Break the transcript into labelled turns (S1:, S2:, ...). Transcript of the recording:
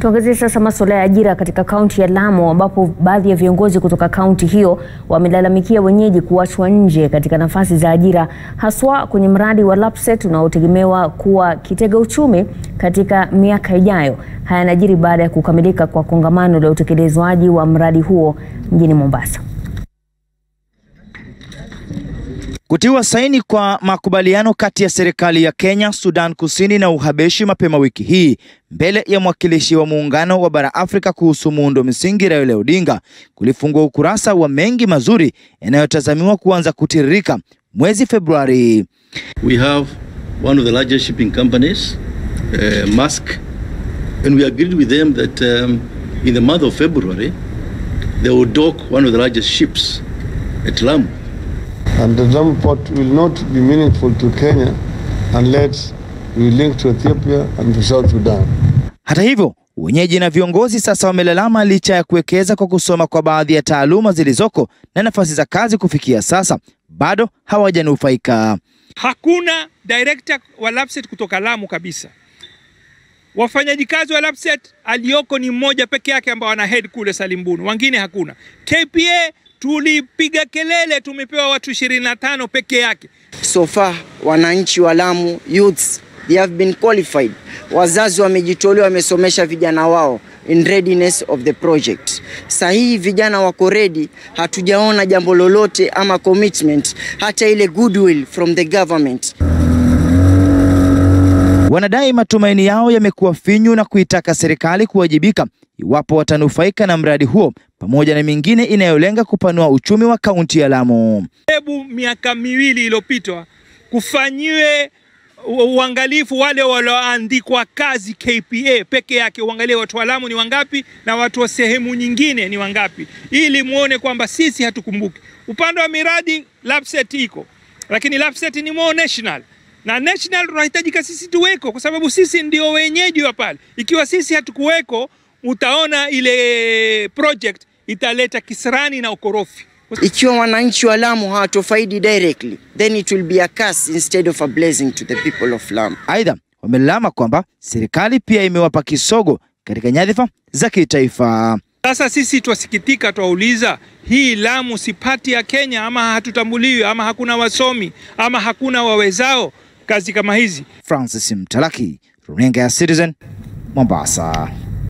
S1: Tuangazie sasa masuala ya ajira katika kaunti ya Lamu ambapo baadhi ya viongozi kutoka kaunti hiyo wamelalamikia wenyeji kuachwa nje katika nafasi za ajira haswa kwenye mradi wa LAPSSET unaotegemewa kuwa kitega uchumi katika miaka ijayo. Haya yanajiri baada ya kukamilika kwa kongamano la utekelezwaji wa mradi huo mjini Mombasa.
S2: Kutiwa saini kwa makubaliano kati ya serikali ya Kenya, Sudan Kusini na Uhabeshi mapema wiki hii mbele ya mwakilishi wa muungano wa bara Afrika kuhusu muundo msingi Raila Odinga kulifungua ukurasa wa mengi mazuri yanayotazamiwa kuanza kutiririka mwezi Februari.
S3: We have one of the largest shipping companies, uh, Maersk, and we agreed with them that um, in the month of February they will dock one of the largest ships at Lamu.
S4: And the Lamu port will not be meaningful to Kenya unless we link to Ethiopia and to South Sudan.
S2: Hata hivyo, wenyeji na viongozi sasa wamelalama licha ya kuwekeza kwa kusoma kwa baadhi ya taaluma zilizoko na nafasi za kazi kufikia sasa bado hawajanufaika.
S5: Hakuna director wa LAPSSET kutoka Lamu kabisa. Wafanyaji kazi wa LAPSSET aliyoko ni mmoja peke yake ambao ana head kule Salimbuni, wengine hakuna. KPA tulipiga kelele, tumepewa watu 25 peke yake.
S6: So far wananchi wa Lamu youths they have been qualified. Wazazi wamejitolea, wamesomesha vijana wao in readiness of the project. Sahihi vijana wako ready, hatujaona jambo lolote ama commitment, hata ile goodwill from the government.
S2: Wanadai matumaini yao yamekuwa finyu na kuitaka serikali kuwajibika iwapo watanufaika na mradi huo pamoja na mingine inayolenga kupanua uchumi wa kaunti ya Lamu.
S5: Hebu miaka miwili iliyopita kufanyiwe uangalifu wale walioandikwa kazi KPA peke yake, uangalie watu wa Lamu ni wangapi na watu wa sehemu nyingine ni wangapi, ili muone kwamba sisi hatukumbuki. Upande wa miradi LAPSSET iko, lakini LAPSSET ni more national na national tunahitajika sisi tuweko, kwa sababu sisi ndio wenyeji wa pale. Ikiwa sisi hatukuweko, utaona ile project italeta kisirani na ukorofi.
S6: Ikiwa wananchi wa Lamu hawatofaidi directly, then it will be a curse instead of a blessing to the people of Lamu.
S2: Aidha, wamelalama kwamba serikali pia imewapa kisogo katika nyadhifa za kitaifa.
S5: Sasa sisi twasikitika, twauliza hii Lamu si pati ya Kenya ama hatutambuliwi ama hakuna wasomi ama hakuna wawezao kazi kama hizi?
S2: Francis Mtalaki, runinga ya Citizen, Mombasa.